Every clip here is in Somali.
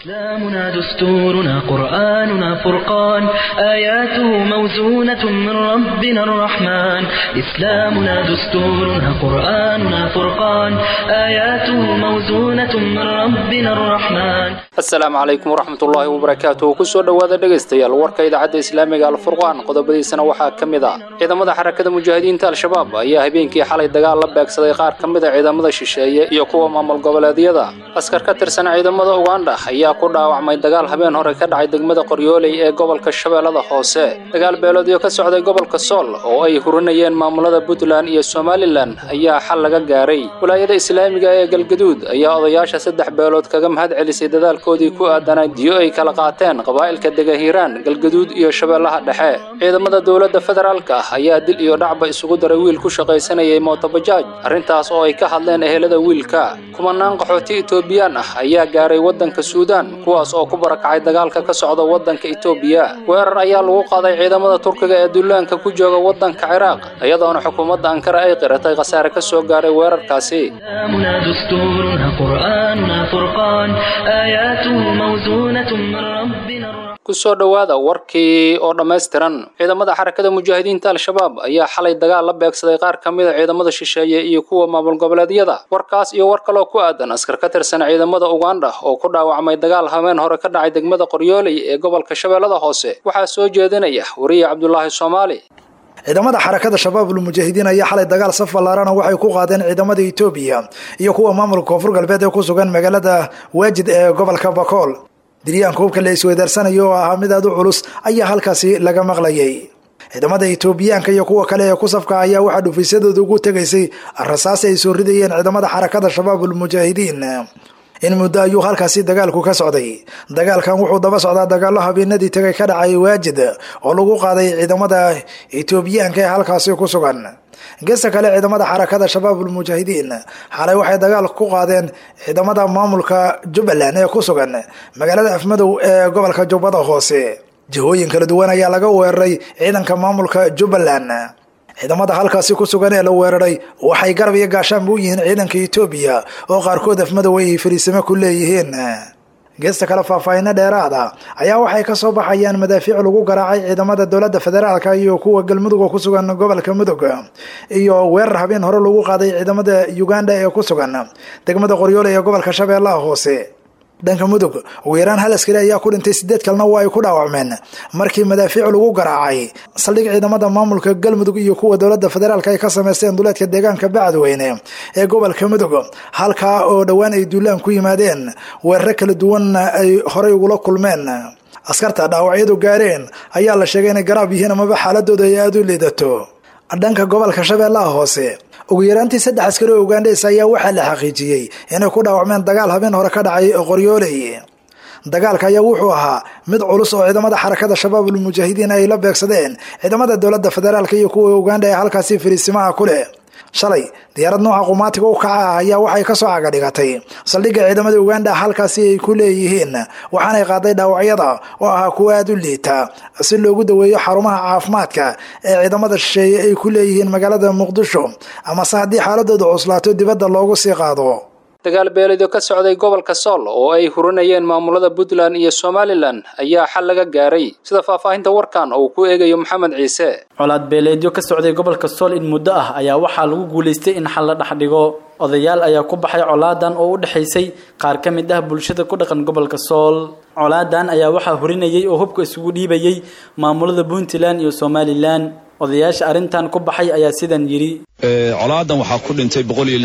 إسلامنا دستورنا قرآننا فرقان آياته موزونة من ربنا الرحمن إسلامنا دستورنا قرآننا فرقان آياته موزونة من ربنا الرحمن asalaamu calaykum waraxmatullaahi wabarakaatuh kusoo dhowaada dhegaystayaal warka idaacadda islaamiga alfurqaan qodobadiisana waxaa ka mid ah ciidamada xarakada mujaahidiinta al-shabaab ayaa habeenkii xalay dagaal la beegsaday qaar ka mid a ciidamada shisheeye iyo kuwa maamul goboleedyada askar ka tirsan ciidamada ugandha ayaa ku dhaawacmay dagaal habeen hore ka dhacay degmada qoryooley ee gobolka shabeellada hoose dagaal beeloodyo ka socday gobolka sool oo ay hurinayeen maamulada puntland iyo somalilan ayaa xal laga gaaray walaayada islaamiga ee galgaduud ayaa odayaasha saddex beelood kaga mahad celisay dadaalkoodii ku aadanaa diyo ay kala qaateen qabaa'ilka dega hiiraan galgaduud iyo shabeellaha dhexe ciidamada dowladda federaalka ah ayaa dil iyo dhacba isugu daray wiil ku shaqaysanayay mootobajaaj arrintaas oo ay ka hadleen ehelada wiilka kumanaan qaxooti etoobiyaan ah ayaa gaaray waddanka suudaan kuwaas oo ku barakacay dagaalka ka socda waddanka etoobiya weerar ayaa lagu qaaday ciidamada turkiga ee duulaanka ku jooga waddanka ciraaq iyadoona xukuumadda ankara ay qiratay khasaare ka soo gaaray weerarkaasi إسلامنا دستورنا قرآننا فرقان آياته موزونة من ربنا الرحمن kusoo dhowaada warkii oo dhammaystiran ciidamada xarakada mujaahidiinta al-shabaab ayaa xalay dagaal la beegsaday qaar ka mid a ciidamada shisheeye iyo kuwa maamul goboleedyada warkaas iyo war kaloo ku aadan askar ka tirsan ciidamada ugandha oo ku dhaawacmay dagaal habeen hore ka dhacay degmada qoryooley ee gobolka shabeellada hoose waxaa soo jeedinaya wariye cabdulaahi soomaali ciidamada xarakada shabaabul mujaahidiin ayaa xalay dagaal saf ballaarana waxay ku qaadeen ciidamada etoobiya iyo kuwa maamulka koonfur galbeed ee ku sugan magaalada waajid ee gobolka bakool diryaanka hubka la isweydaarsanaya oo ahaa mid aad u culus ayaa halkaasi laga maqlayay ciidamada etoobiyaanka iyo kuwa kale ee ku safka ayaa waxaa dhufiisyadooda ugu tegaysay rasaasi ay soo ridayeen ciidamada xarakada shabaabul mujaahidiin in muddo ayuu halkaasi dagaalku ka socday dagaalkan wuxuu daba socdaa dagaalo habeenadii tagay ka dhacay waajid oo lagu qaaday ciidamada etoobiyaanka ee halkaasi ku sugan geesta kale ciidamada xarakada shabaabul mujaahidiin xalay waxay dagaal ku qaadeen ciidamada maamulka jubbaland ee ku sugan magaalada afmadow ee gobolka jubbada hoose jihooyin kala duwan ayaa laga weeraray ciidanka maamulka jubbaland ciidamada halkaasi ku sugan ee la weeraray waxay garab iyo gaashaanba u yihiin ciidanka etoobiya oo qaarkood afmadow ay fariisimo ku leeyihiin geesta kale faahfaahino dheeraada ayaa waxay ka soo baxayaan madaafiic lagu garaacay ciidamada dowladda federaalka iyo kuwa galmudug oo ku sugan gobolka mudug iyo weerar habeen hore lagu qaaday ciidamada uganda ee ku sugan degmada qoryoole ee gobolka shabeellaha hoose dhanka mudug ugu yaraan hal askari ayaa ku dhintay sideed kalena waa ay ku dhaawacmeen markii madaafiic lagu garaacay saldhig ciidamada maamulka galmudug iyo kuwa dowladda federaalk ay ka sameysteen duleedka deegaanka bacadweyne ee gobolka mudug halkaa oo dhowaan ay duulaan ku yimaadeen weeraro kala duwanna ay horey ugula kulmeen askarta dhaawacyadu gaareen ayaa la sheegay inay garaab yihiin amaba xaaladooda ay aada u liidato dhanka gobolka shabeellaha hoose ugu yaraantii saddex askari oo ugandhes ayaa waxaa la xaqiijiyey inay ku dhaawacmeen dagaal habeen hore ka dhacay qoryooley dagaalka ayaa wuxuu ahaa mid culus oo ciidamada xarakada shabaabul mujaahidiin ay la beegsadeen ciidamada dowladda federaalk iyo kuwa uganda ee halkaasi fariisimaha ku leh shalay diyaarad nooca qumaatiga u kaca ah ayaa waxay kasoo cagadhigatay saldhigga ciidamada uganda halkaasi ay ku leeyihiin waxaanay qaaday dhaawacyada oo ahaa kuwa aada u liita si loogu daweeyo xarumaha caafimaadka ee ciidamada shisheeye ay ku leeyihiin magaalada muqdisho amase haddii xaaladooda cuslaato dibadda loogu sii qaado dagaal beeleedyo ka socday gobolka sool oo ay hurinayeen maamulada puntland iyo somalilan ayaa xal laga gaaray sida faahfaahinta warkan uu ku eegayo maxamed ciise colaad beeleedyo ka socday gobolka sool in muddo ah ayaa waxaa lagu guulaystay in xal la dhex dhigo odayaal ayaa ku baxay colaadan oo u dhexaysay qaar ka mid ah bulshada ku dhaqan gobolka sool colaadan ayaa waxaa hurinayay oo hubka isugu dhiibayay maamulada puntland iyo somalilan odayaasha arrintan ku baxay ayaa sidan yidhi colaadan waxaa ku dhintay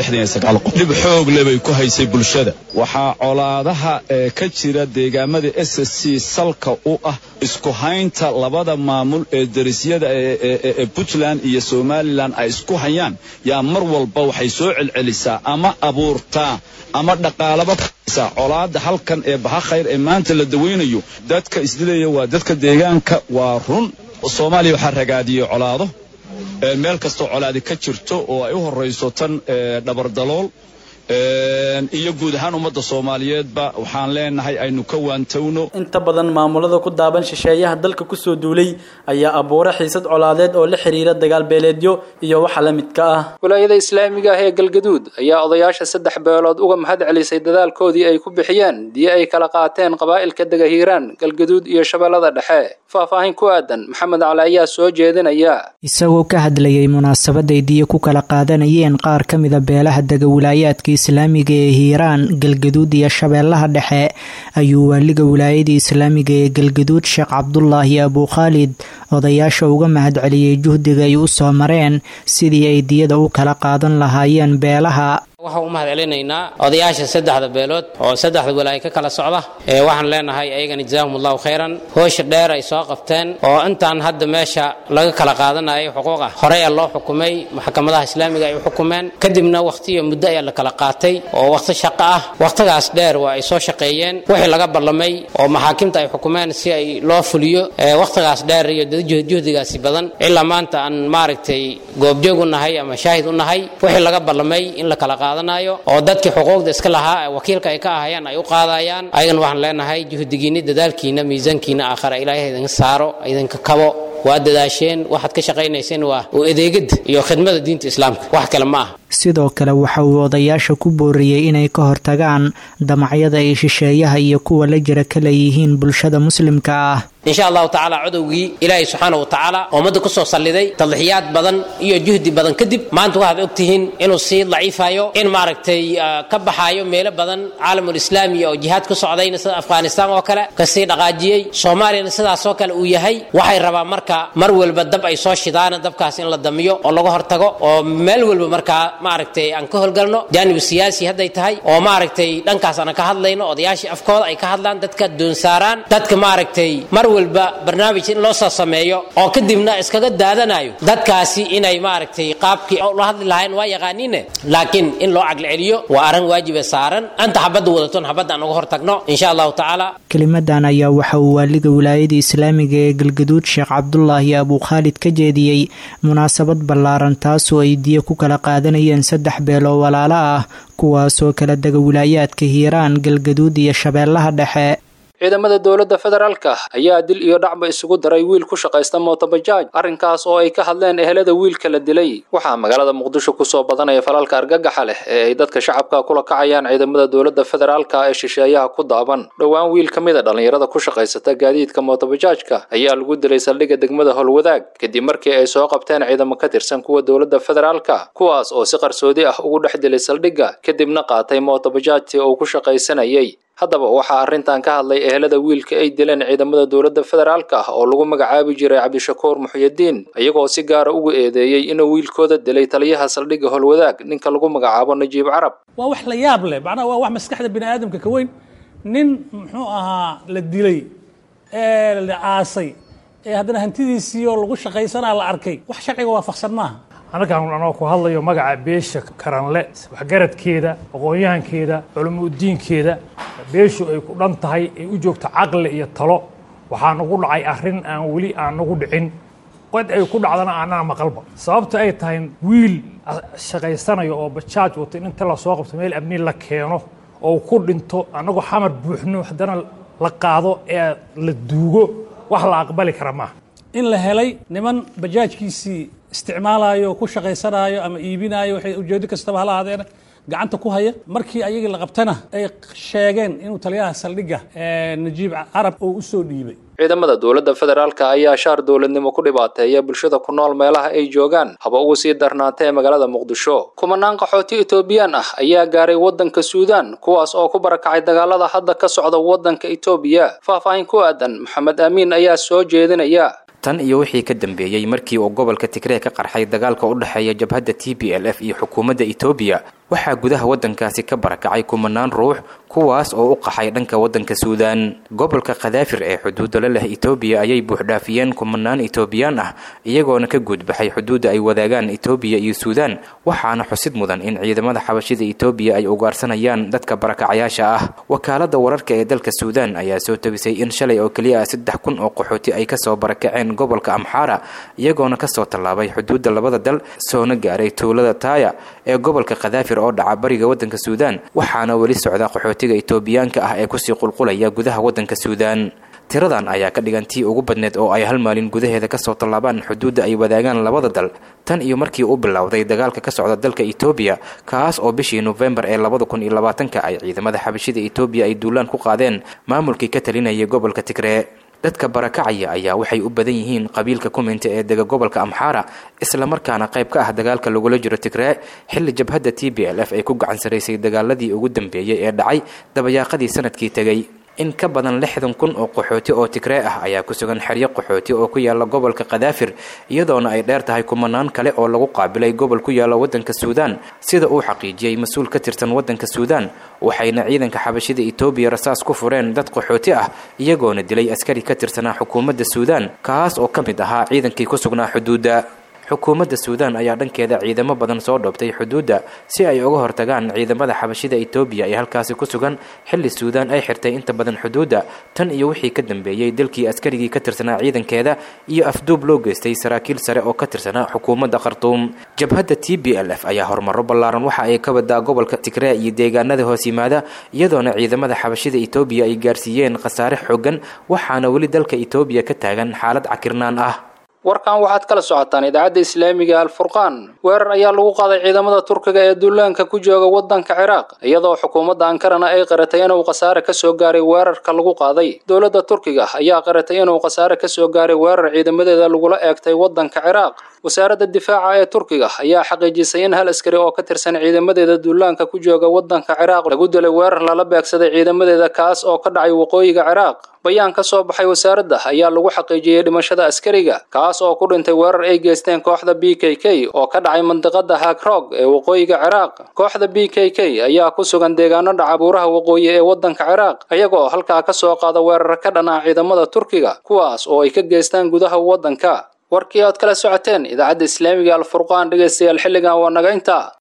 qof dhib xoog le bay ku haysay bulshada waxaa colaadaha ee ka jira deegaamada s s c salka u ah isku haynta labada maamul ee darisyada ee puntland iyo somalilan ay isku hayaan yaa mar walba waxay soo celcelisaa ama abuurtaa ama dhaqaalaba kusaa colaada halkan ee baha khayr ee maanta la dawaynayo dadka isdilaya waa dadka deegaanka waa run soomaaliya waxaa ragaadiyey colaado meel kastoo colaadi ka jirto oo ay u horayso tan dhabardalool iyo guud ahaan ummadda soomaaliyeedba waxaan leenahay aynu ka waantowno inta badan maamulada ku daaban shisheeyaha dalka kusoo duulay ayaa abuura xiisad colaadeed oo la xiriira dagaal beeleedyo iyo waxa la midka ah wilaayada islaamiga ah ee galgaduud ayaa odayaasha saddex beelood uga mahad celisay dadaalkoodii ay ku bixiyeen diyo ay kala qaateen qabaa'ilka dega hiiraan galgaduud iyo shabeellada dhexe faahfaahin ku aadan maxamed cali ayaa soo jeedinaya isagoo ka hadlayay munaasabaday diyo ku kala qaadanayeen qaar ka mida beelaha dega wilaayaadka islaamiga ee hiiraan galgaduud iyo shabeellaha dhexe ayuu waaliga wilaayada islaamiga ee galgaduud sheekh cabdulaahi abukhaalid odayaasha uga mahad celiyey juhdiga ay u soo mareen sidii ay diyada u kala qaadan lahaayeen beelaha waxaan u mahad celinaynaa odayaasha saddexda beelood oo saddexda walaayo ka kala socda ee waxaan leenahay ayagana jazaahum allahu khayran hoosha dheer ay soo qabteen oo intaan hadda meesha laga kala qaadanayo xuquuq ah horey a loo xukumay maxkamadaha islaamiga ay u xukumeen kadibna wakhtiyo muddo ayaa la kala qaatay oo wakhti shaqo ah wakhtigaas dheer waa ay soo shaqeeyeen wixii laga ballamay oo maxaakimta ay xukumeen si ay loo fuliyo wakhtigaas dheer iyo juhdigaasi badan ilaa maanta aan maaragtay goobjoog u nahay ama shaahid u nahay wixii laga ballamay in la kala qaado oo dadkii xuquuqda iska lahaa wakiilka ay ka ahayaan ay u qaadayaan ayagana waxaan leenahay juhdigiinni dadaalkiina miisaankiina aakhara ilaahay idinka saaro idinka kabo waa dadaasheen waxaad ka shaqaynayseen waa u adeegada iyo khidmada diinta islaamka wax kale ma aha sidoo kale waxa uu odayaasha ku booriyey inay ka hortagaan damacyada ay shisheeyaha iyo kuwa la jira ka leeyihiin bulshada muslimka ah insha allahu tacaala codowgii ilaahay subxaana wa tacaala ummadda ku soo salliday tadlixiyaad badan iyo juhdi badan kadib maanta waxaad ogtihiin inuu sii daciifayo in maaragtay ka baxaayo meelo badan caalamulislaami oo jihaad ku socdayna sida afghanistaan oo kale kasii dhaqaajiyey soomaaliyana sidaasoo kale uu yahay waxay rabaa marka mar walba dab ay soo shidaan dabkaas in la damiyo oo laga hortago oo meel walba markaa maaragtay aan ka howlgalno jaanib siyaasi hadday tahay oo maaragtay dhankaas aan ka hadlayno odayaashii afkooda ay ka hadlaan dadka doonsaaraan dadka maaragtay mar walba barnaamij in loo soo sameeyo oo kadibna iskaga daadanayo dadkaasi inay maaragtay qaabkii la hadli lahayn waa yaqaaniine laakiin in loo caqli celiyo waa arrin waajiba saaran anta xabadda wadaton xabadda aan uga hortagno insha allahu tacaala kelimadan ayaa waxa uu waaliga wilaayada islaamiga ee galgaduud sheekh cabdulaahi abukhaalid ka jeediyey munaasabad ballaaran taasoo ay diyo ku kala qaadanayeen saddex beeloo walaalo ah kuwaasoo kala dega wilaayaadka hiiraan galgaduud iyo shabeellaha dhexe ciidamada dowladda federaalka ayaa dil iyo dhacba isugu daray wiil ku shaqaysta mootobajaaj arrinkaas oo ay ka hadleen ehelada wiilka la dilay waxaa magaalada muqdisho kusoo badanaya falalka argagaxa leh ee ay dadka shacabka kula kacayaan ciidamada dowladda federaalka ee shisheeyaha ku daaban dhowaan wiil ka mid a dhallinyarada ku shaqaysata gaadiidka mootobajaajka ayaa lagu dilay saldhigga degmada howlwadaag kadib markii ay soo qabteen ciidamo ka tirsan kuwa dowladda federaalka kuwaas oo si qarsoodi ah ugu dhex dilay saldhigga kadibna qaatay mootobajaajtii uu ku shaqaysanayay haddaba waxaa arrintan ka hadlay ehelada wiilka ay dileen ciidamada dowladda federaalka ah oo lagu magacaabi jiray cabdishakuur muxyidiin iyagoo si gaara ugu eedeeyey inuu wiilkooda dilay taliyaha saldhigga howlwadaag ninka lagu magacaabo najiib carab waa wax la yaab leh macnaha waa wax maskaxda bini aadamka ka weyn nin muxuu ahaa la dilay ee la aasay ee haddana hantidiisii oo lagu shaqaysanaa la arkay wax sharciga waafaqsan maaha annagaan anoo ku hadlayo magaca beesha karanle waxgaradkeeda aqoon-yahankeeda culamo udiinkeeda beeshu ay ku dhan tahay ay u joogto caqli iyo talo waxaa nagu dhacay arrin aan weli aan nagu dhicin qod ay ku dhacdana aanana maqalba sababta ay tahay wiil shaqaysanayo oo bajaaj wato in inta lasoo qabto meel amni la keeno oo ku dhinto annagoo xamar buuxno haddana la qaado ee la duugo wax la aqbali kara maaha in la helay niman bajaajkiisii isticmaalayo ku shaqaysanaayo ama iibinaayo waxay ujeedo kastaba hala ahaadeena gacanta ku haya markii ayagii la qabtana ay sheegeen inuu taliyaha saldhigga najiib carab oo u soo dhiibay ciidamada dowladda federaalka ayaa shaar dowladnimo ku dhibaateeya bulshada ku nool meelaha ay joogaan haba ugu sii darnaata ee magaalada muqdisho kumanaan qaxooti etoobiyaan ah ayaa gaaray waddanka suudaan kuwaas oo ku barakacay dagaalada hadda ka socda waddanka etoobiya faahfaahin ku aadan maxamed aamiin ayaa soo jeedinaya tan iyo wixii ka dambeeyey markii uu gobolka tigree ka qarxay dagaalka u dhexeeya jabhadda t b l f iyo xukuumadda etoobiya waxaa gudaha waddankaasi ka barakacay kumanaan ruux kuwaas oo u qaxay dhanka waddanka suudaan gobolka khadaafir ee xuduudda la leh etoobiya ayay buuxdhaafiyeen kumanaan etoobiyaan ah iyagoona ka guudbaxay xuduudda ay wadaagaan etoobiya iyo suudaan waxaana xusid mudan in ciidamada xabashida etoobiya ay ugaarsanayaan dadka barakacayaasha ah wakaaladda wararka ee dalka suudaan ayaa soo tabisay in shalay oo keliya ah saddex kun oo qaxooti ay kasoo barakaceen gobolka amxaara iyagoona kasoo tallaabay xuduudda labada dal soona gaaray tuulada taaya ee gobolka khadaafir oo dhaca bariga waddanka suudaan waxaana weli socda qaxootiga etoobiyaanka ah ee kusii qulqulaya gudaha waddanka suudaan tiradan ayaa ka dhigan tii ugu badneed oo ay hal maalin gudaheeda kasoo tallaabaan xuduudda ay wadaagaan labada dal tan iyo markii u bilowday dagaalka ka socda dalka etoobiya kaas oo bishii nofembar ee labada kun iyo labaatanka ay ciidamada xabashida etoobiya ay duulaan ku qaadeen maamulkii ka talinayay gobolka tigree dadka barakacaya ayaa waxay u badan yihiin qabiilka kuminta ee dega gobolka amxaara islamarkaana qayb ka ah dagaalka lagula jiro tigree xilli jabhadda t b l f ay ku gacan saraysay dagaaladii ugu dambeeyey ee dhacay dabayaaqadii sanadkii tegey in ka badan lixdan kun oo qaxooti oo tigree ah ayaa ku sugan xeryo qaxooti oo ku yaala gobolka khadaafir iyadoona ay dheer tahay kumanaan kale oo lagu qaabilay gobol ku yaala waddanka suudaan sida uu xaqiijiyey mas-uul ka tirsan waddanka suudaan waxayna ciidanka xabashida etoobiya rasaas ku fureen dad qaxooti ah iyagoona dilay askari ka tirsanaa xukuumadda suudaan kaas oo ka mid ahaa ciidankii ku sugnaa xuduudda xukuumadda suudaan ayaa dhankeeda ciidamo badan soo dhoobtay xuduudda si ay uga hortagaan ciidamada xabashida etoobiya ee halkaasi ku sugan xilli suudaan ay xirtay inta badan xuduudda tan iyo wixii ka dambeeyey dalkii askarigii ka tirsanaa ciidankeeda iyo afduub loo geystay saraakiil sare oo ka tirsanaa xukuumadda khartuum jabhadda t b l f ayaa horumaro ballaaran waxa ay ka wadaa gobolka tigree iyo deegaanada hoos yimaada iyadoona ciidamada xabashida etoobiya ay gaarsiiyeen khasaare xoogan waxaana weli dalka etoobiya ka taagan xaalad cakirnaan ah warkan waxaad kala socotaan idaacadda islaamiga alfurqaan weerar ayaa lagu qaaday ciidamada turkiga ee duulaanka ku jooga waddanka ciraaq iyadoo xukuumadda ankarana ay qaratay inuu khasaare ka soo gaaray weerarka lagu qaaday dowladda turkiga ayaa qaratay inuu khasaare ka soo gaaray weerar ciidamadeeda lagula eegtay waddanka ciraaq wasaaradda difaaca ee turkiga ayaa xaqiijisay in hal askari oo ka tirsan ciidamadeeda duulaanka ku jooga waddanka ciraaq lagu dilay weerar lala beegsaday ciidamadeeda kaas oo ka dhacay waqooyiga ciraaq bayaan ka soo baxay wasaaradda ayaa lagu xaqiijiyey dhimashada askariga kaas oo ku dhintay weerar ay geysteen kooxda b k k oo ka dhacay mandiqada hagrog ee waqooyiga ciraaq kooxda b k k ayaa ku sugan deegaano dhaca buuraha waqooyi ee waddanka ciraaq iyagoo halkaa ka soo qaada weerar ka dhan ah ciidamada turkiga kuwaas oo ay ka geystaan gudaha waddanka warkii ood kala socoteen idaacadda islaamiga alfurqaan dhegaystayaal xilligan waa naga intaa